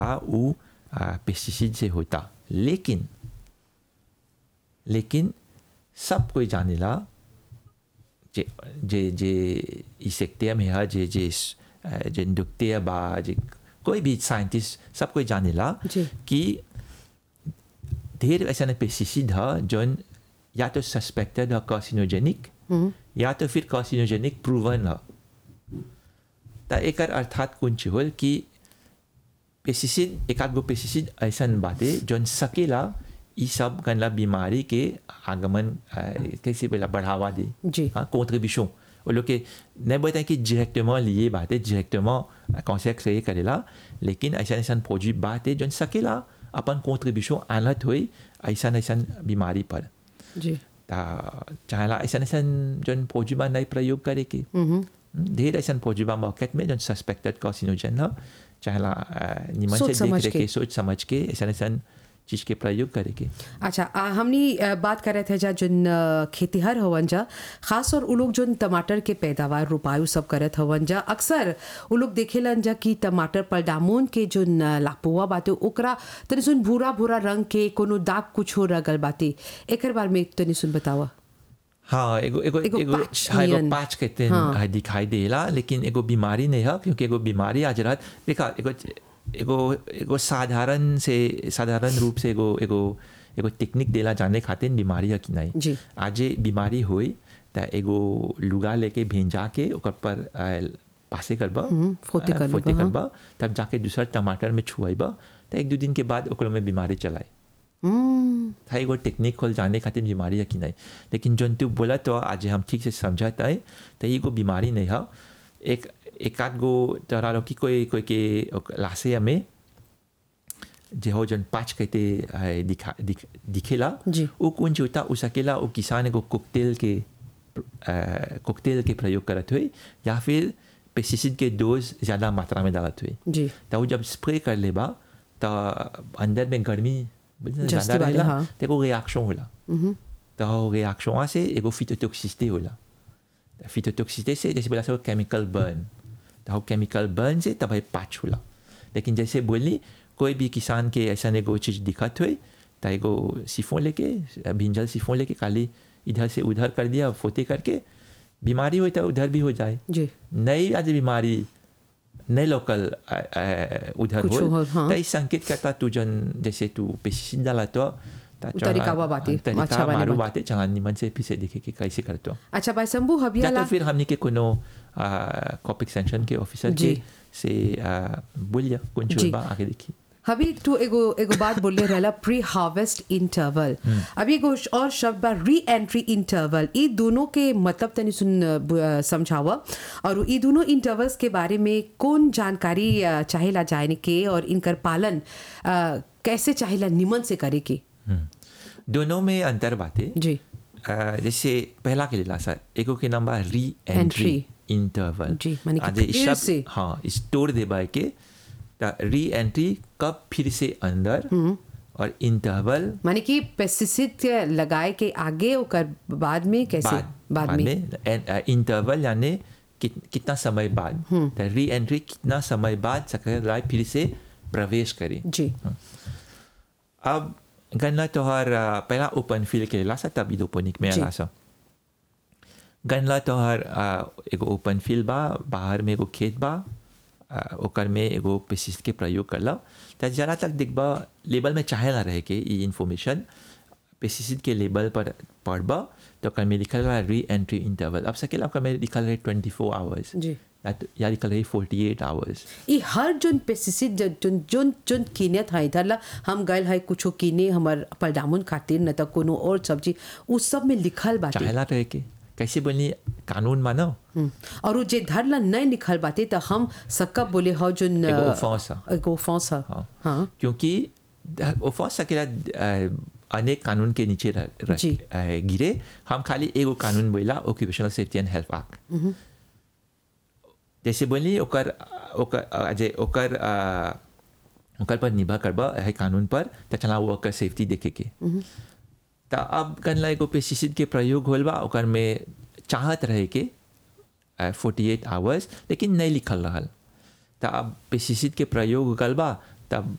वो पेस्टिसाइड से होता लेकिन लेकिन सब कोई जानेला जे जे जे ई सेक्टर में है जे जे जे डॉक्टर बा जे कोई भी साइंटिस्ट सब कोई जानेला जी। कि ढेर ऐसा पेस्टिसाइड है जौन या तो सस्पेक्टेड है कार्सिनोजेनिक या तो फिर कार्सिनोजेनिक प्रूवन है त एकर अर्थात कुछ होल कि पेस्टिसाइड एक आध गो पेस्टिसाइड ऐसन बाटे जौन सकेला ई सब गनला बीमारी के आगमन अ, कैसे बोला बढ़ावा दे जी। हाँ contribution वो लोग के नहीं बताए कि डायरेक्टement लिए बात है डायरेक्टement कॉन्सेप्ट क्रिएट करेला लेकिन ऐसा ऐसा प्रोजेक्ट बात है जौन सकेला अपन कॉन्ट्रीब्यूशन आनत हुई ऐसा ऐसा बीमारी पर जी ता चाहेला ऐसा ऐसा जौन प्रोजेक्ट नहीं प्रयोग करे के ढेर ऐसा प्रोजेक्ट मार्केट में जौन सस्पेक्टेड कार्सिनोजन है चाहेला अ, निमन सोच से समझ देख के। के सोच समझ के ऐसा ऐसा चीज के प्रयोग करे के अच्छा आ, हमनी आ, बात कर रहे थे जा जोन आ, खेतीहर हवन जा खास और उ लोग जोन टमाटर के पैदावार रोपायु सब करत हवन जा अक्सर उ लोग देखेलन जा कि टमाटर पर डामोन के जोन आ, लापुआ बाटे ओकरा तनी सुन भूरा भूरा रंग के कोनो दाग कुछ हो रगल बाटे एकर बारे में तनी सुन बतावा हाँ एगो एगो एगो एगो patch हाँ एगो नियन। पाँच कहते हैं हाँ। हाँ, दिखाई देला लेकिन एगो बीमारी नहीं है क्योंकि एगो बीमारी आज रात देखा एगो एगो एगो साधारण से साधारण रूप से एगो एगो एगो टेक्निक देला जाने खातिर बीमारी है कि नहीं जी। आज बीमारी होई त एगो लुगा लेके भेजा के ओकर पर अ, पासे करबा फोते अ, कर फोते लेबा, हाँ। करबा तब जाके दूसरा टमाटर में छुआइबा त एक दो दिन के बाद ओकरो में बीमारी चलाई हम्म, था एगो टेक्निक खोल जाने खातिर बीमारी है कि नहीं लेकिन जौन तू बोला तो आज हम ठीक से समझत है तो एगो बीमारी नहीं है एक एक आध गो तोरा लोग की कोई कोई के ओक- लासे में जे हो जौन पाँच कहते है, दिखा दिख, दिखेला जी। वो कौन जो होता उ सकेला वो किसान एगो कोकटेल के कोकटेल के प्रयोग करत हुए या फिर पेस्टिसाइड के डोज ज़्यादा मात्रा में डालत हुए जी तो वो जब स्प्रे कर लेबा तो अंदर में गर्मी जास्ती ज़्यादा वाले, रहेला हाँ। तो एगो रिएक्शन होला तो रिएक्शन से एगो फिटोटॉक्सिसिटी होला फिटोटॉक्सिसिटी से जैसे बोला सो केमिकल बर्न तो केमिकल बर्न से तब पाँच होला लेकिन जैसे बोली कोई भी किसान के ऐसा एगो चीज़ दिखत हुई तो एगो सिफोन लेके भिंजल सिफोन लेके खाली इधर से उधर कर दिया फोते करके बीमारी हुई तो उधर भी हो जाए जी नई आज बीमारी नई लोकल अ, अ, उधर कुछ हो हो, हाँ। तो इस संकेत करता तू जन जैसे तू पेस्टिसाइड डाला तो ता चढ़ा- तरीकावा बाटे, तरीका अच्छा वाले मारू बाटे। बाटे चला निमन से फिर से देखे कि कैसे करतो अच्छा भाई शंभू या हबियाला तो फिर हमने के कोनो कॉप एक्सटेंशन के ऑफिसर जी। के से अ, बोलिया कौन जी। चीज बा आगे देखी अभी तू एगो एगो बात बोले रहला प्री हार्वेस्ट इंटरवल अभी एगो श- और शब्द बा री एंट्री इंटरवल ई दोनों के मतलब तनी सुन अ, ब- अ, समझावा और ई दोनों इंटरवल्स के बारे में कौन जानकारी अ, चाहेला जाने के और इनकर पालन अ, कैसे चाहेला निमन से करे के हम्म। दोनों में अंतर बातें जी अ, जैसे पहला के लिए सर एगो के नाम बा री Entry. एंट्री इंटरवल जी, माने कि आज इस फिर शब्द- से। हाँ इस तोड़ दे बाय के री एंट्री कब फिर से अंदर और इंटरवल माने कि पेस्टिसाइड लगाए के आगे ओकर बाद में कैसे बाद बाद में इंटरवल यानी कित, कितना समय बाद तो री एंट्री कितना समय बाद सकराय फिर से प्रवेश करे जी अब गन्ना तोहर अ, पहला ओपन फील्ड के ला सा तब इडोपोनिक में जी। आला सा गन्ना तोहर अ, एगो ओपन फील्ड बा बाहर में एगो खेत बा अ, ओकर में एगो पेस्टिसाइड के प्रयोग करला त जरा तक देखबा लेबल में चाहे ना रहे के ई इन्फॉर्मेशन पेस्टिसाइड के लेबल पर पढ़बा तो ओकर में लिखल बा री एंट्री इंटरवल अब सकेला ओकर में लिखल रहे ट्वेंटी फोर आवर्स जी या लिखल रहे फोर्टी एट आवर्स ई हर जोन पेस्टिसाइड जो- जोन जोन जोन कीनत है इधर ला हम गए है कुछो कीने हमर पलडामुन खातिर न त कोनो और सब्जी उ सब में लिखल बाटे चाहेला रहे के कैसे बोलनी कानून मानो हम्म। और उ जे धर ला नहीं लिखल बाटे त हम सकब बोले हो जोन एगो offense है। एगो offense है हाँ हाँ क्योंकि ऑफेंस सकेला अ, अनेक कानून के नीचे रह, रह, जी। अ, गिरे हम खाली एगो कानून बोला occupational safety and health act जैसे बोली ओकर ओकर अ, जे ओकर अ, ओकर पर निर्भर करबा है कानून पर त चला वो ओकर सेफ्टी देखे के त अब कनला एगो पेस्टिसाइड के प्रयोग होल बा ओकर में चाहत रहे के फोर्टी एट आवर्स लेकिन नहीं लिखल रहल त अब पेस्टिसाइड के प्रयोग हो गल बा तब